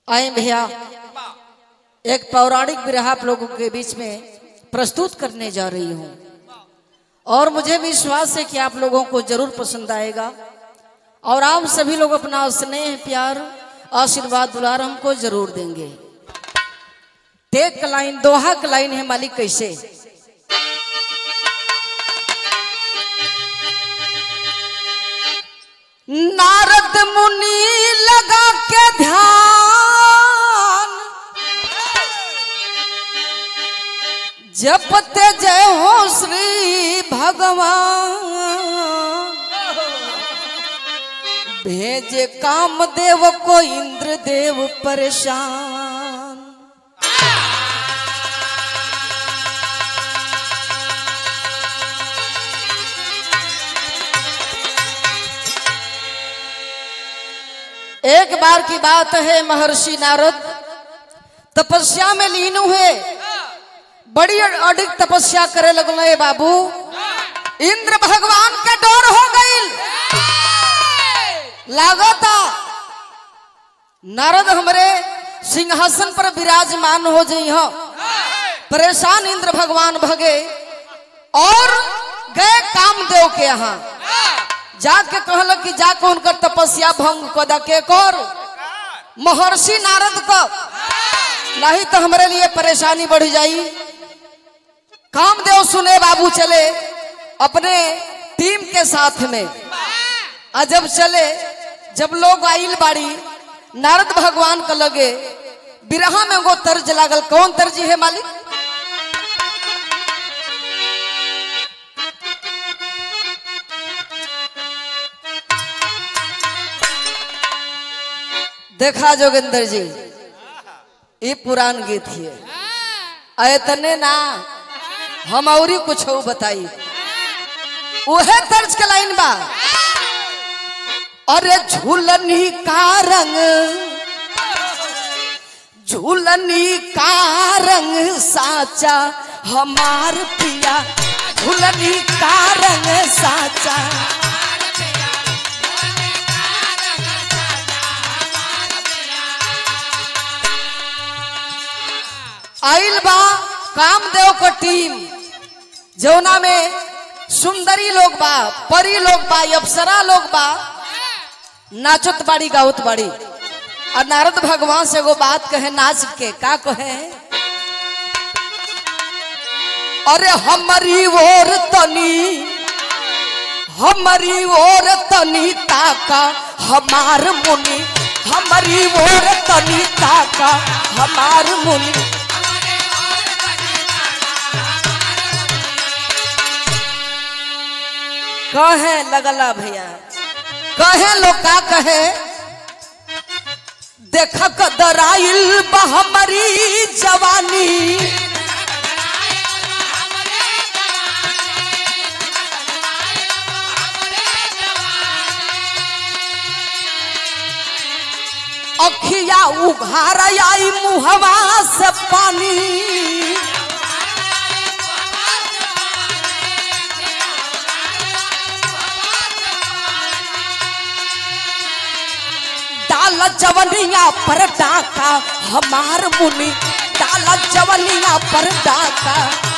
आए भैया एक पौराणिक विरह आप लोगों के बीच में प्रस्तुत करने जा रही हूँ और मुझे विश्वास है कि आप लोगों को जरूर पसंद आएगा और आप सभी लोग अपना स्नेह प्यार आशीर्वाद दुलार हमको जरूर देंगे टेक लाइन दोहा का लाइन है मालिक कैसे नारद मुनि लगा के ध्यान जपते जय हो श्री भगवान भेजे कामदेव को इंद्रदेव परेशान एक बार की बात है महर्षि नारद तपस्या में लीन हुए बड़ी अधिक तपस्या करे लगल बाबू इंद्र भगवान के डर हो गई लागता नारद हमरे सिंहासन पर विराजमान हो जाइ परेशान इंद्र भगवान भगे और गए कामदेव के यहाँ जाके कहल कि जाके उनकर तपस्या भंग कदा के कर महर्षि नारद को नहीं तो हमारे लिए परेशानी बढ़ जाई कामदेव सुने बाबू चले अपने टीम के साथ में आ जब चले जब लोग आइल बाड़ी नारद भगवान का लगे बिरहा में वो तर्ज लागल कौन तर्जी है मालिक देखा जोगिंदर जी ये पुरान गीत है ऐतने ना हम और कुछ बताई उहे तर्ज के लाइन बा अरे झूलनी का रंग झूलनी का रंग साचा हमार पिया झूलनी का रंग साचा आइल बा कामदेव को टीम जौना में सुंदरी लोग बा परी लोग बा अप्सरा लोग बा नाचत बाड़ी गावत बाड़ी और नारद भगवान से वो बात कहे नाच के का कहे अरे हमारी ओर तनी हमारी ओर तनी ताका हमार मुनि हमारी ओर तनी ताका हमार मुनि कहे लगला भैया कहे लोग का कहे देख कदराइल बहमरी जवानी अखिया उघार आई मुहवा से पानी डाल जवनिया पर डाका हमार मुनि डाल जवनिया पर डाका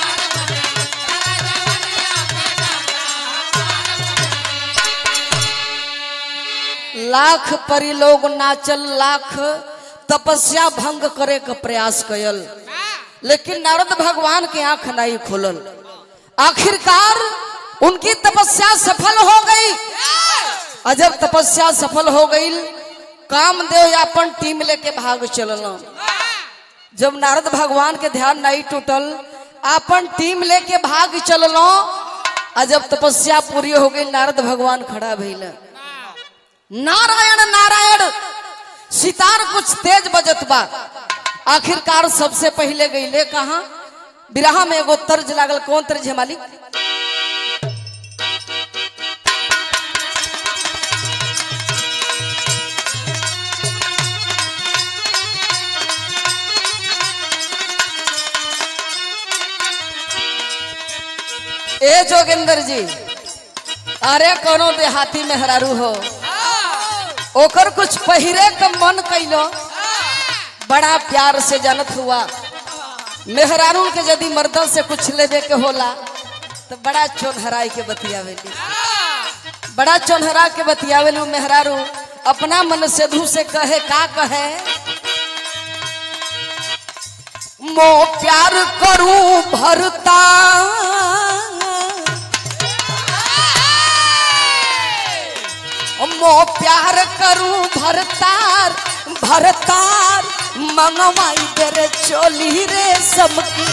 लाख परी लोग नाचल लाख तपस्या भंग करे का प्रयास कयल लेकिन नारद भगवान के आंख नहीं खुलल आखिरकार उनकी तपस्या सफल हो गई और जब तपस्या सफल हो गई कामदेव अपन टीम लेके भाग चलल जब नारद भगवान के ध्यान नहीं टूटल अपन टीम लेके भाग चलल और जब तपस्या पूरी हो गई नारद भगवान खड़ा भइल नारायण नारायण सितार कुछ तेज बजत बा आखिरकार सबसे पहले गईले कहा बिरहा में एगो तर्ज लागल कौन तर्ज है मालिक ए जोगिंदर जी अरे कोनो देहाती मेहरारू हो ओकर कुछ पहिरे का मन कैलो बड़ा प्यार से जानत हुआ मेहरारू के यदि मर्दन से कुछ लेवे के होला तो बड़ा चोनहराई के बतियावेली बड़ा चोनहरा के बतियावेलू मेहरारू अपना मन से धू से कहे का कहे मो प्यार करूं भरता मो प्यार करूं भरतार भरतार मंगवाई तेरे चोली रे सबकी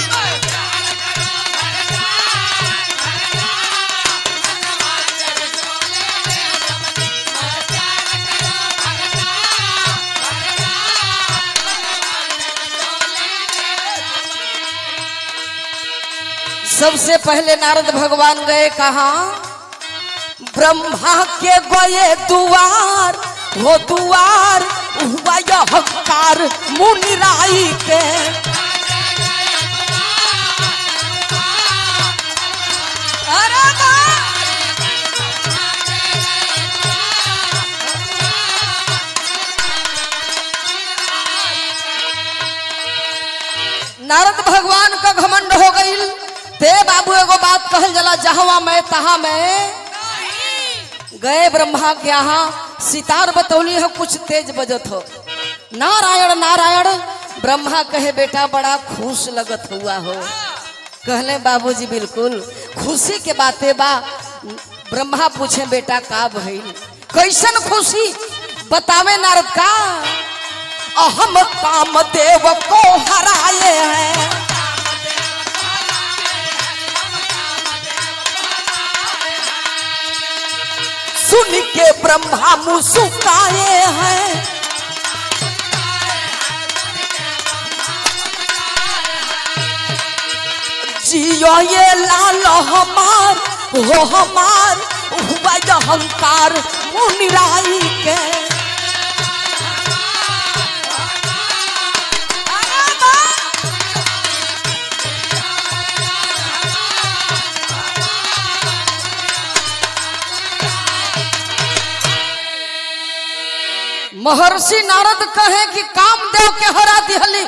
सबसे पहले नारद भगवान गए कहा ब्रह्मा के गए दुआर हो दुआर हुआ यह हकार मुनिराई के अरे वाह! नारद भगवान का घमंड हो गईल ते बाबू एगो बात कहल जला जहवा मैं तहा मैं गए ब्रह्मा के यहाँ सितार बतौली है कुछ तेज बजत हो नारायण नारायण ब्रह्मा कहे बेटा बड़ा खुश लगत हुआ हो कहले बाबूजी बिल्कुल खुशी के बातें बा ब्रह्मा पूछे बेटा का भइल कैसन खुशी बतावे नारद का अहम काम देव को हराए हैं सुन के ब्रह्मा मुस्काए हैं जियो ये लाल हमार हो हमार हुआ ये अहंकार मुनिराई के महर्षि नारद कहे कि काम देव के हरा दिहली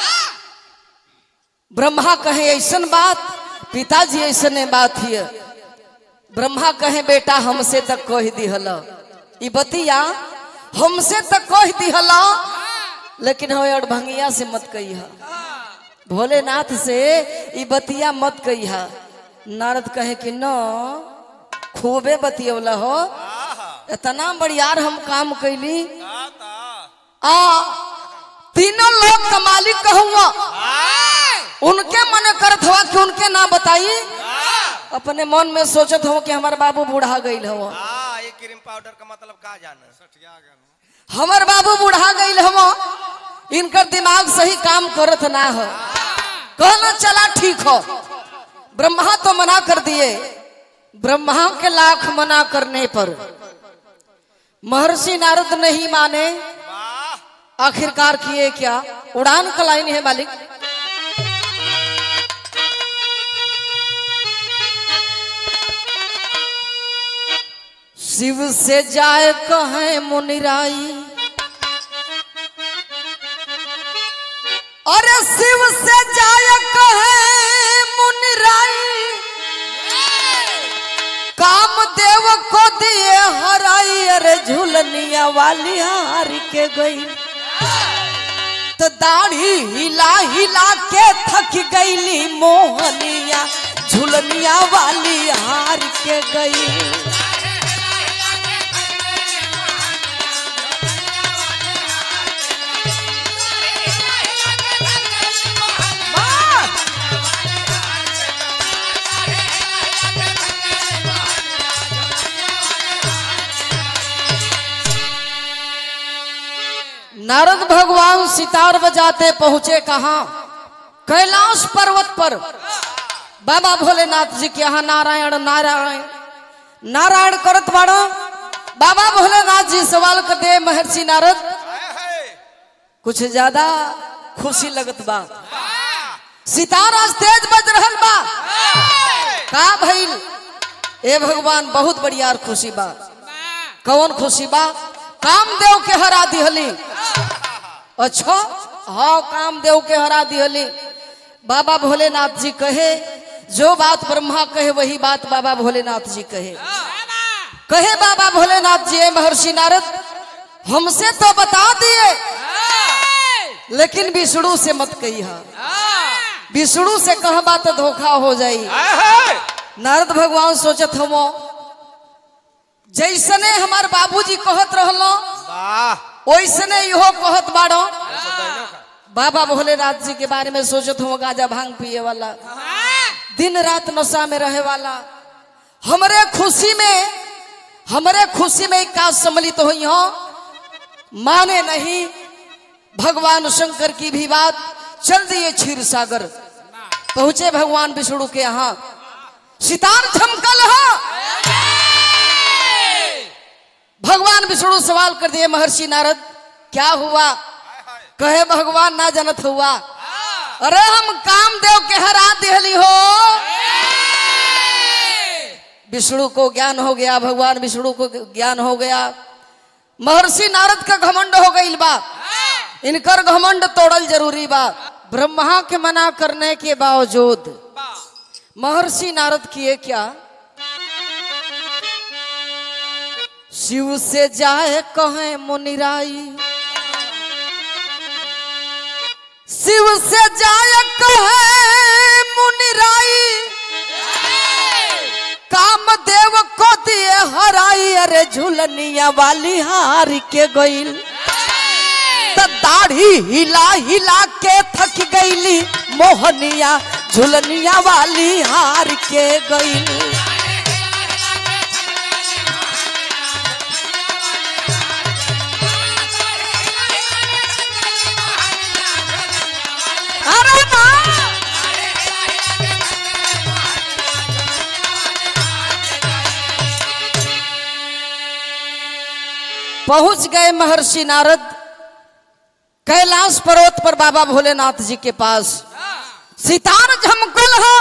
ब्रह्मा कहे ऐसन बात पिताजी ऐसने बात हिय ब्रह्मा कहे बेटा हमसे तक कह दिहल ई बतिया हमसे तक कह दिहल लेकिन हो अड़भंगिया से मत कही भोलेनाथ से ई बतिया मत कही नारद कहे कि न खूबे बतियौला हो इतना बड़ियार हम काम कैली आ तीनों लोग का मालिक कहूँगा उनके मन करत हुआ कि उनके ना बताई अपने मन में सोचत हो कि हमार बाबू बूढ़ा गईल हवा हाँ ये क्रीम पाउडर का मतलब का जाना हमर बाबू बूढ़ा गईल हवा इनकर दिमाग सही काम करत ना हो कहना चला ठीक हो ब्रह्मा तो मना कर दिए ब्रह्मा के लाख मना करने पर महर्षि नारद नहीं माने वाह आखिरकार किए क्या उड़ान का लाइन है मालिक शिव से जाए कहे मुनिराई अरे शिव से जाए कहे मुनिराई काम देव को दिए हराई अरे झुलनिया वाली हार के गई तो दाढ़ी हिला हिला के थक गईली मोहनिया झुलनिया वाली हार के गई नारद भगवान सितार बजाते पहुंचे कहा कैलाश पर्वत पर बाबा भोलेनाथ जी के यहाँ नारायण नारायण नारायण करत बाड़ो बाबा भोलेनाथ जी सवाल कर दे महर्षि नारद कुछ ज्यादा खुशी लगत बा सितार आज तेज बज रहल बा का भइल ए भगवान बहुत बढ़िया खुशी बा कौन खुशी बा कामदेव के हरा दिहली अच्छा हाँ कामदेव के हरा दिहली बाबा भोलेनाथ जी कहे जो बात ब्रह्मा कहे वही बात बाबा भोलेनाथ जी कहे कहे बाबा भोलेनाथ जी "ए महर्षि नारद हमसे तो बता दिए लेकिन विष्णु से मत कही विष्णु से कह बात धोखा हो जाई नारद भगवान सोचत हम जैसने हमार बाबूजी कहत रहलो वाह वैसने इहो कहत बाड़ो बाबा भोलेनाथ जी के बारे में सोचत हूँ गाजा भांग पिए वाला दिन रात नशा में रहे वाला हमरे खुशी में हमरे खुशी में का सम्मिलित हुई हो माने नहीं भगवान शंकर की भी बात चल दिए क्षीर सागर पहुंचे भगवान विष्णु के यहाँ सितार झमकल है भगवान विष्णु सवाल कर दिए महर्षि नारद क्या हुआ कहे भगवान ना जनत हुआ अरे हम कामदेव के हरा दिहली हो विष्णु को ज्ञान हो गया भगवान विष्णु को ज्ञान हो गया महर्षि नारद का घमंड हो गई बा इनकर घमंड तोड़ल जरूरी बा ब्रह्मा के मना करने के बावजूद महर्षि नारद किए क्या शिव से जाए कहे मुनिराई शिव से जाए कहे मुनिराई कामदेव को दिए हराई अरे झुलनिया वाली हार के गईल त दाढ़ी हिला हिला के थक गईली मोहनिया झुलनिया वाली हार के गईल अरे माँ पहुंच गए महर्षि नारद कैलाश पर्वत पर बाबा भोलेनाथ जी के पास सितार झमकल है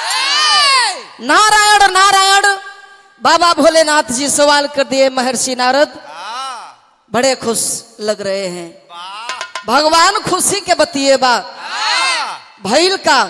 नारायण नारायण बाबा भोलेनाथ जी सवाल कर दिए महर्षि नारद वाह बड़े खुश लग रहे हैं वाह भगवान खुशी के बतिए बा वाह भैल का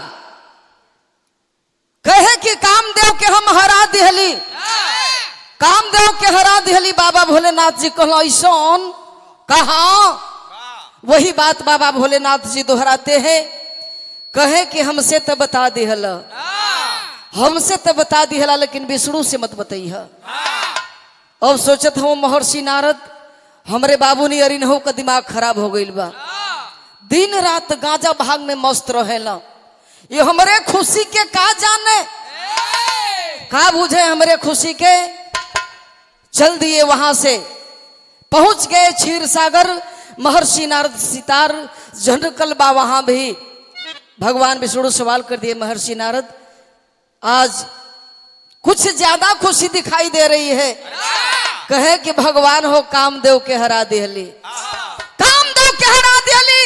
कहे कि कामदेव के हम हरा दिहली कामदेव के हरा दिहली बाबा भोलेनाथ जी कहलो ऐसन कहा वही बात बाबा भोलेनाथ जी दोहराते हैं कहे कि हमसे तो बता दिहल हमसे तो बता दिहला लेकिन विष्णु से मत बताई अब सोचत हूँ महर्षि नारद हमरे बाबू ने अरिन हो का दिमाग खराब हो गईल बा दिन रात गांजा भाग में मस्त रहेला ये हमरे खुशी के का जाने का बुझे हमरे खुशी के चल दिए वहां से पहुंच गए क्षीर सागर महर्षि नारद सितार झंडकल बा वहां भी भगवान विष्णु सवाल कर दिए महर्षि नारद आज कुछ ज्यादा खुशी दिखाई दे रही है कहे कि भगवान हो कामदेव के हरा दिहली कामदेव के हरा दिहली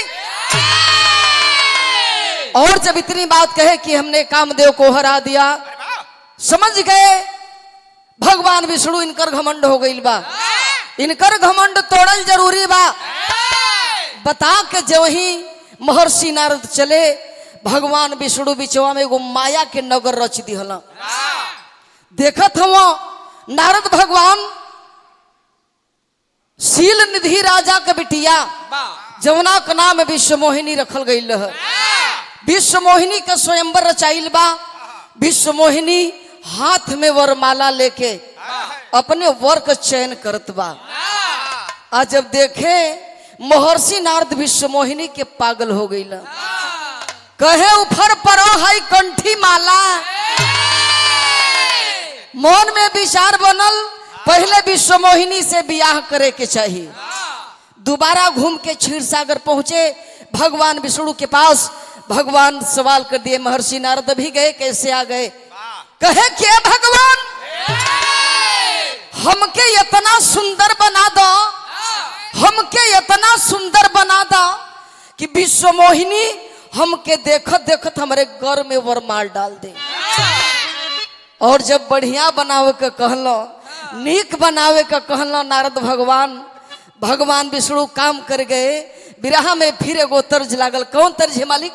और जब इतनी बात कहे कि हमने कामदेव को हरा दिया समझ गए भगवान विष्णु इनकर घमंड हो गई बा इनकर घमंड तोड़ल जरूरी बा बता के जो ही महर्षि नारद चले भगवान विष्णु बिचवा में एगो माया के नगर रच दिहला देखत हम नारद भगवान शील निधि राजा के बिटिया जमुना का नाम विश्व मोहिनी रखल गई है विश्व मोहिनी का स्वयंवर रचाइल बा विश्व मोहिनी हाथ में वरमाला लेके अपने वर का चयन करत बा आ जब देखे महर्षि नारद विश्व मोहिनी के पागल हो गई कहे उफर परो है कंठी माला मन में विचार बनल पहले विश्व मोहिनी से बियाह करे के चाहिए दोबारा घूम के क्षीर सागर पहुंचे भगवान विष्णु के पास भगवान सवाल कर दिए महर्षि नारद भी गए कैसे आ गए कहे के भगवान हमके इतना सुंदर बना दो हमके इतना सुंदर बना दो कि विश्व मोहिनी हमके देखत देखत हमारे घर में वरमाल डाल दे और जब बढ़िया बनावे के कहलो नीक बनावे के कहलो नारद भगवान भगवान विष्णु काम कर गए बिरहा में फिर एगो तर्ज लागल कौन तर्ज है मालिक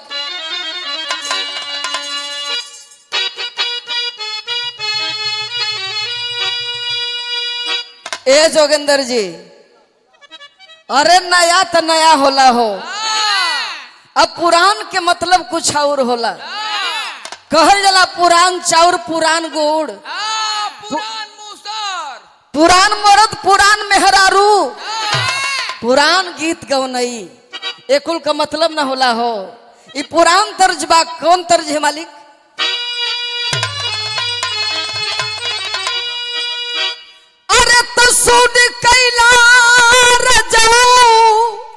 ए जोगेंद्र जी अरे नया तो नया होला हो अब पुरान के मतलब कुछ और होला कहल जाला पुरान चाउर पुरान गुड़ पुरान मुसर पुरान मर्द पुरान मेहरारू पुरान गीत गौनई एकुल का मतलब ना होला हो ई पुरान तर्ज बा कौन तर्ज है मालिक अरे तो सुन कैला रजऊ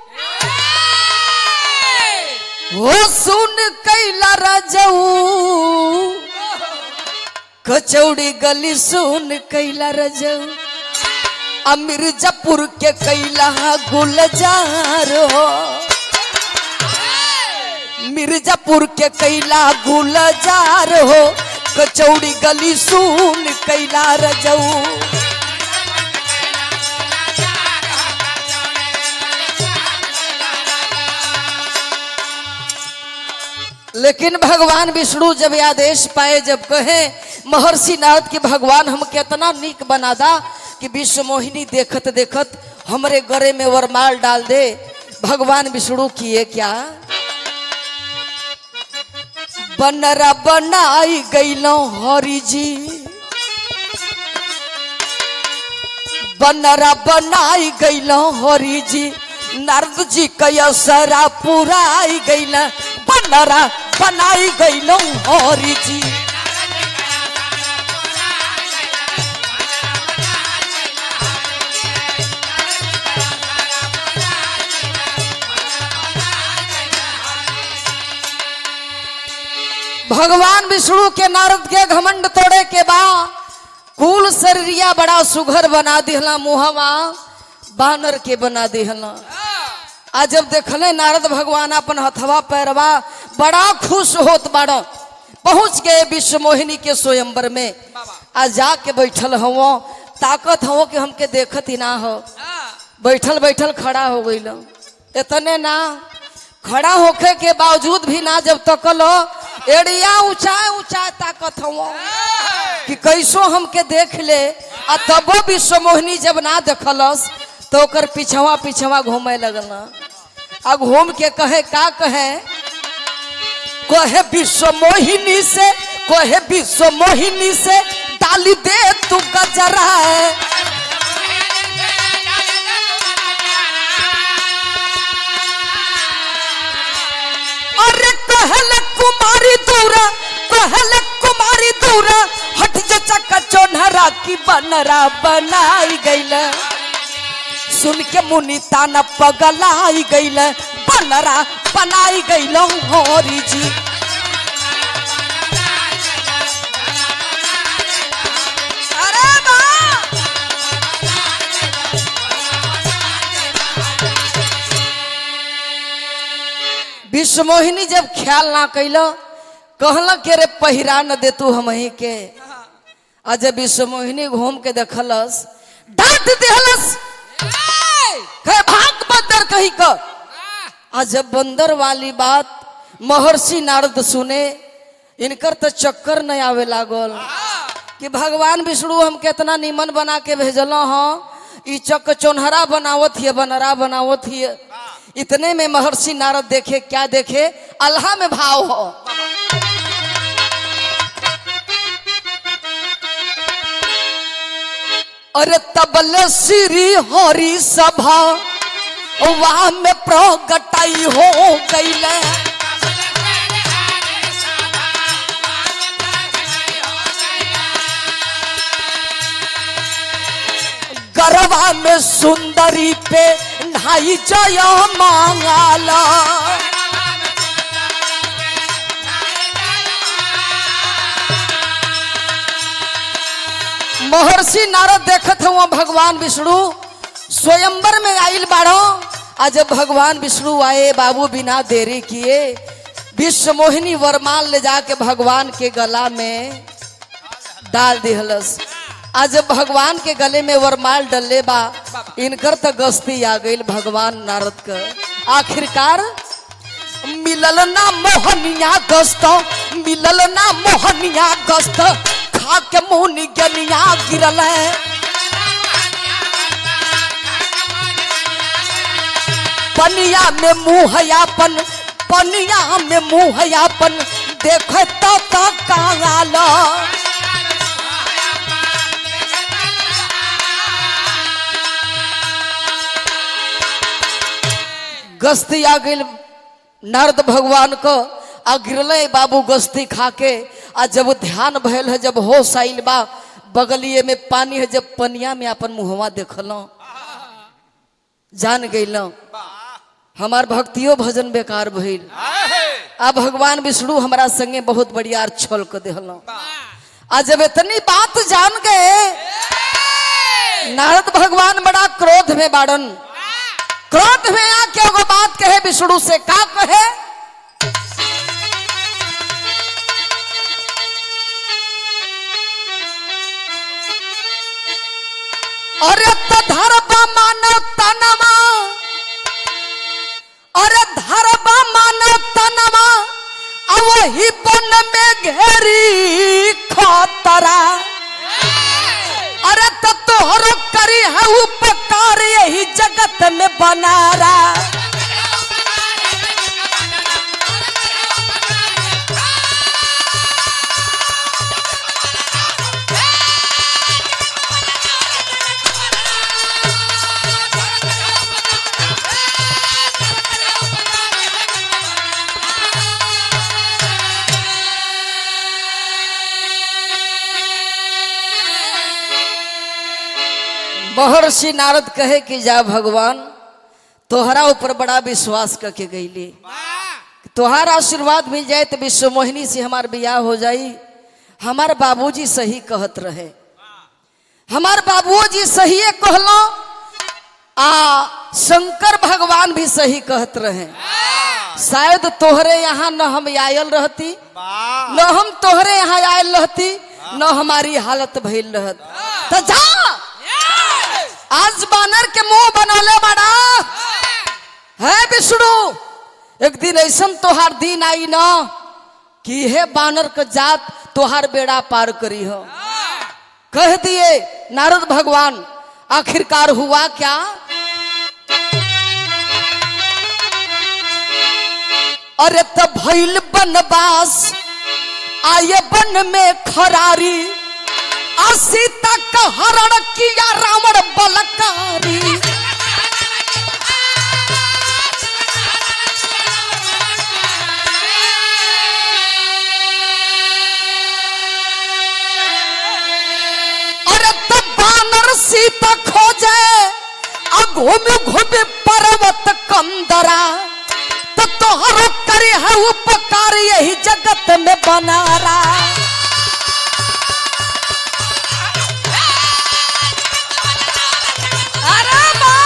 हो सुन कैला रजऊ कचौड़ी गली सुन कैला रजऊ आ मिर्जापुर के कैला गुलजार हो मिर्जापुर के कैला गुलजार हो कचौड़ी गली सुन कैला रजऊ लेकिन भगवान विष्णु जब ये आदेश पाए जब कहे महर्षि नारद के भगवान हम कितना नीक बना दा कि विश्व मोहिनी देखत देखत हमरे गरे में वरमाल डाल दे भगवान विष्णु किए क्या बनरा बनाई गईलो हरि जी बनरा बनाई गईलो हरि जी नारद जी कयसरा पुराई गईला बनरा बनाई गईलो हरि जी भगवान विष्णु के नारद के घमंड तोड़े के बा कुल शरीरिया बड़ा सुघर बना दिहला मुहवा बानर के बना दिहला आ जब देखले नारद भगवान अपन हथवा पैरवा बड़ा खुश होत बाड़ पहुंच गए विश्व मोहिनी के स्वयंवर में आ जाके बैठल हवो ताकत हवो कि हमके देखत ही ना हो बैठल बैठल खड़ा हो गई इतने ना खड़ा होखे के बावजूद भी ना जब तकल एड़िया ऊंचा ऊंचा ताकत हवो कि कैसो हमके देख ले आ तबो विश्व मोहिनी जब ना देखलस तो ओकर पिछवा पिछवा घूमे लगल आ घूम के कहे का कहे कहे विश्व मोहिनी से कहे विश्व मोहिनी से डाली दे तू गजरा है अरे कहल कुमारी दूरा कहल कुमारी दूरा हट जा चक्का चोनहरा की बनरा बनाई गईल सुन के मुनि ताना पगलाई गईल बनरा बनाई गईल होरी जी अरे वाह! विश्व मोहिनी जब ख्याल ना कैल कहल के रे पहिरा न दे तू हम के आ जब विश्व मोहिनी घूम के देखलस डांट देहलस कहे भाग बंदर कही क आ जब बंदर वाली बात महर्षि नारद सुने इनकर तो चक्कर नहीं आवे लागल कि भगवान विष्णु हम कितना निमन बना के भेजल हाँ ई चक चोनहरा बनावत हिय बनरा बनावत हिय इतने में महर्षि नारद देखे क्या देखे अल्लाह में भाव हो अरे तबले श्री हरि सभा वहां में प्रगटाई हो गईले गरबा में सुंदरी पे ढाई जय मांगाला महर्षि नारद देखत हुआ भगवान विष्णु स्वयंवर में आइल बाड़ो आ जब भगवान विष्णु आए बाबू बिना देरी किए विश्व मोहिनी वरमाल ले जाके भगवान के गला में डाल दिहलस आ जब भगवान के गले में वरमाल डलले बा इनकर तो गस्ती आ गई भगवान नारद का आखिरकार मिलल ना मोहनिया गस्त मिलल ना मोहनिया गस्त खा के मुंह गलिया गिरल है पनिया में मुंह यापन पनिया में मुंह यापन देख तो तो काल गस्ती आ गई नारद भगवान को आ गिरले बाबू गस्ती खा के आ जब ध्यान भयल है जब होश आइल बा बगलिए में पानी है जब पनिया में अपन मुहवा देखल जान गइल हमार भक्तियो भजन बेकार भइल आ भगवान विष्णु हमारा संगे बहुत बढ़िया छल कर दिहल आ जब इतनी बात जान गए नारद भगवान बड़ा क्रोध में बाड़न क्रोध में आके एगो बात कहे विष्णु से का कहे अरे तो धरबा मानव तनमा अरे धरबा मानव तनमा आ वही बन में घेरी खतरा अरे तो तोहरो करी है उपकार यही जगत में बनारा महर्षि नारद कहे कि जा भगवान तोहरा ऊपर बड़ा विश्वास करके गईली तोहार आशीर्वाद मिल जाए तो विश्व मोहिनी से हमार बियाह हो जाई हमार बाबूजी सही कहत रहे हमार बाबूजी सही कहलो आ शंकर भगवान भी सही कहत रहे शायद तोहरे यहाँ न हम आयल रहती वाह न हम तोहरे यहाँ आयल रहती न हमारी हालत भइल रहत तो जा आज बानर के मुंह बनौले बड़ा है विष्णु एक दिन ऐसन तोहार दिन आई न कि हे बानर के जात तोहार बेड़ा पार करी हो कह दिए नारद भगवान आखिरकार हुआ क्या अरे तो भइल बनवास आये बन में खरारी आ सीता का हरण किया रावण बलकारी अरे तो बानर सीता खोजे आ घूमे घूमे पर्वत कंदरा तो तोहरो करे है उपकार यही जगत में बनारा अरे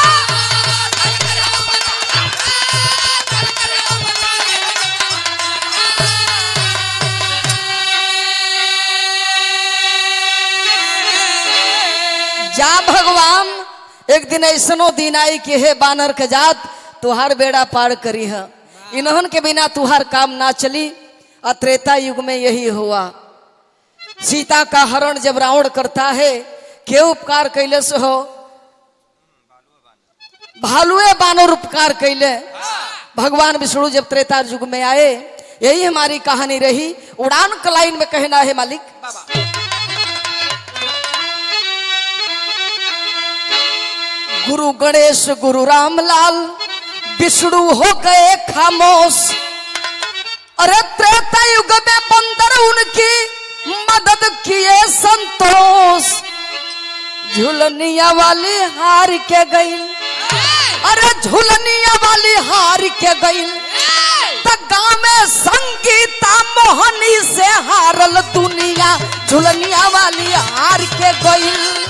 जा भगवान एक दिन ऐसनो दिन आई कि हे बानर के जात तुहार बेड़ा पार करी है इन्हन के बिना तुहार काम ना चली और त्रेता युग में यही हुआ सीता का हरण जब रावण करता है के उपकार कैले से हो भालुए बानर उपकार कैले भगवान विष्णु जब त्रेता युग में आए यही हमारी कहानी रही उड़ान कलाइन में कहना है मालिक गुरु गणेश गुरु रामलाल विष्णु हो गए खामोश अरे त्रेता युग में बंदर उनकी मदद किए संतोष झुलनिया वाली हार के गई अरे झुलनिया वाली हार के गई गाँव में संगीता मोहनी से हारल दुनिया झुलनिया वाली हार के गई